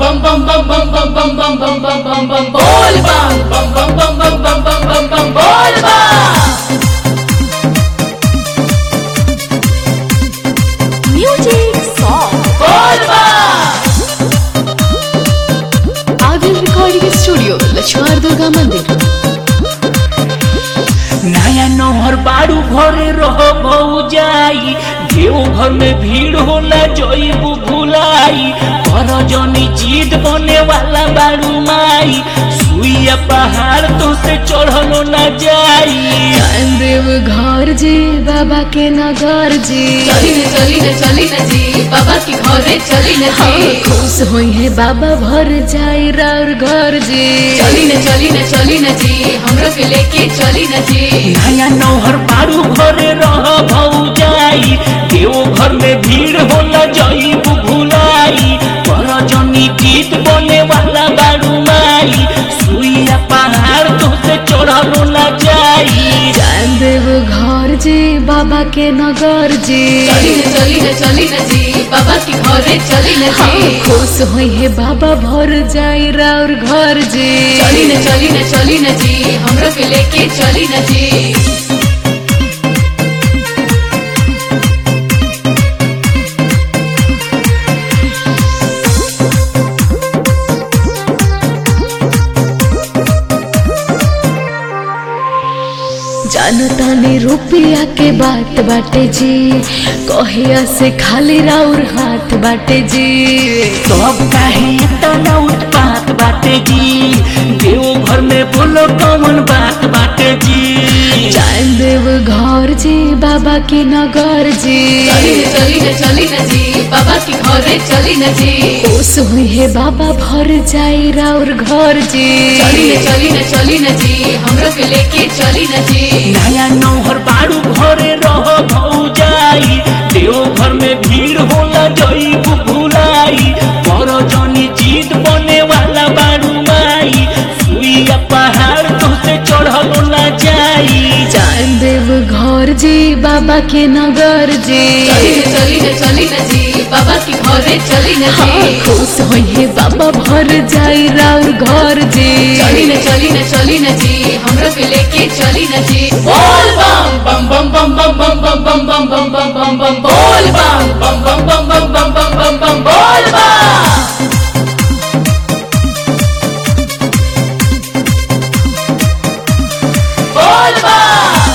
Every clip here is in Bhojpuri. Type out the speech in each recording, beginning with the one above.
bum bum bum bum bum bum bum bum bum bum bum bol bum bum bum bum bum bum bum bum bum bol bum Music Song bol bum Avil Recording Studio Lakshman Durga मंदिर नया नहर बाड़ू घरे रह जाई देव घर में भीड़ होला जईबू भुलाई कर जनी जीत बने वाला बाड़ू माई सुइया पहाड़ तो से चढ़लो न जाई देव घर जी बाबा के नगर जी चली न चली न चली न जी बाबा की घरे चली न हाँ, जी खुश होई है बाबा भर जाई राउर घर जी चली न चली न चली न जी हमरो के लेके चली न जी नया नहर बाड़ू घरे रह जाई देव घर में भीड़ होला जईबू भुलाई कर जनी जीत बने वाला बाड़ू माई सुइया पहाड़ तो से चढ़लो न जाई देव घर जी बाबा के नगर जी चली न चली न चली न जी बाबा की घरे चली न हाँ, जी खुश होई है बाबा भर जाई राउर घर जी चली न चली न चली न जी हमरो के लेके चली न जी जानता ने रुपया के बात बाटे जी कहिया से खाली राउर हाथ बाटे जी सब काहे तना उत्पात बाटे जी देव घर में बोलो कौन बात बाटे जी जान देव घर जी बाबा के नगर जी चली न चली न चली न जी बाबा की घरे चली न जी खुश हुई है बाबा भर जाई राउर घर जी चली न चली न चली न जी हमरो के लेके चली न जी नया नौहर बाड़ू घरे रह जाई देव घर में भीड़ होला जई भुलाई पर जनी जीत बने वाला बाड़ू माई सुइया पहाड़ तो से चढ़लो न जाई जान देव घर जी बाबा के नगर जी चली न चली न चली न जी बाबा की घरे चली न हाँ, जी खुश हुई है बाबा भर जाई राउर घर जी चली न चली न चली न जी हमरो के लेके चली न जी बोल बम बम बम बम बम बम बम बम बम बम बम बम बम बोल बम बम बम बम बम बम बम बम बम बोल बम बोल बम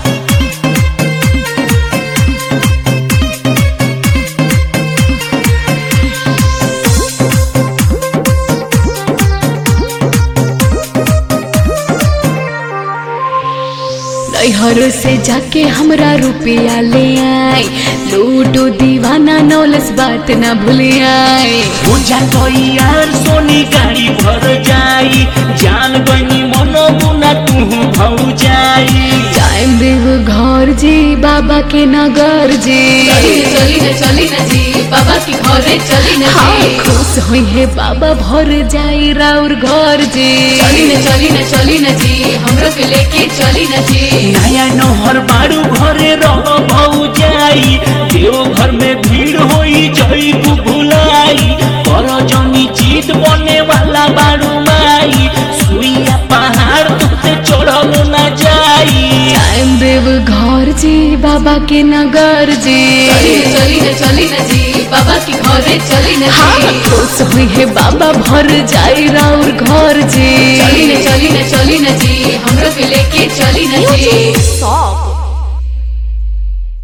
नैहर से जाके हमरा रुपया ले आई लूटो दीवाना नौलस बात ना भूले आई पूजा कोई यार सोनी गाड़ी भर जाई जान गनी मनो मुना तू भौ जाई टाइम देव घर जी बाबा के नगर जी चली न चली न चली न जी बाबा की घरे चली न हाँ, जी खुश हुई है बाबा भर जाई राउर घर जी चली न चली न चली न जी हमरो के लेके चली न जी नया नहर बाड़ू घरे रह जाई देव घर में भीड़ होई जई भुलाई पर जनी जीत बने वाला बाड़ू माई सुइया पहाड़ तुझसे चढ़लो न जाई टाइम देव घर जी बाबा के नगर जी चली न चली न चली न जी बाबा की घरे चली न हाँ, जी खुश हुई है बाबा भर जाई राउर घर जी चली न चली न चली न जी हमरो के लेके चली न जी सॉन्ग